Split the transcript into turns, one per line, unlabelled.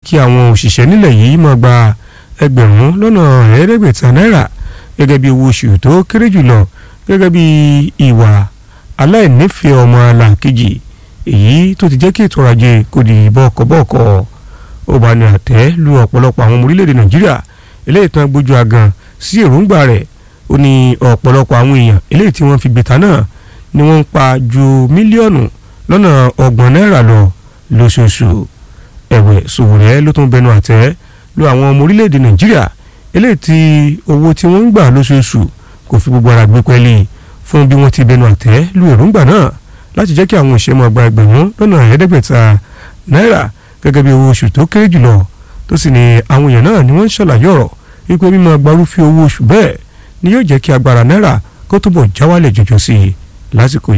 kí àwọn òṣìṣẹ́ nílẹ̀ yìí máa gba ẹgbẹ̀rún lọ́nà ẹ̀ẹ́dẹ́gbẹ̀ta náírà gẹ́gẹ́ bí owó oṣù tó kéré jùlọ gẹ́gẹ́ bí ìwà aláìnífẹ̀ẹ́ ọmọ alákejì èyí tó ti jẹ́ kí ètò ọrọ̀ ajé kò di bọ́ọ̀kọ́-bọ́ọ̀kọ́ ó bá ní àtẹ́ lu ọ̀pọ̀lọpọ̀ àwọn ọmọ orílẹ̀-èdè nàìjíríà eléyìí tán gbójú agan sí èròǹgbà rẹ̀ ó ní ọ̀pọ̀lọpọ̀ àwọn èèyàn eléyìí tí wọ́n fi gbèta náà ni wọ́n ń pa ju mílíọ̀nù lọ́nà ọgbọ̀n náírà lọ lóṣooṣù ẹ̀wẹ̀ Sowore ló tún bẹnu àtẹ́ lu àwọn ọmọ orílẹ̀-èdè nàìjíríà eléyìí tí owó tí wọ́n ń gbà lóṣooṣù kò fi gbogbo ara gbé pẹ́ẹ́lí fún bí wọ́n ti bẹnu àtẹ́ lu èròǹgbà náà láti jẹ́ kí àwọn òṣìṣẹ́ máa gba ẹgbẹ̀rún lọ́nà ẹ̀ẹ́dẹ́gbẹ̀ta náírà gẹ́gẹ́ bí owó oṣù tó kéré jùlọ tó sì ní àwọn èèyàn náà ni wọ́n ń ṣàlàyé ọ̀rọ̀ wípé mímọ gbarúfẹ́ owó oṣù bẹ́ẹ̀ ni yóò jẹ́ kí agbára náírà kó túbọ̀ já wálẹ̀ jọjọ sí i lásìkò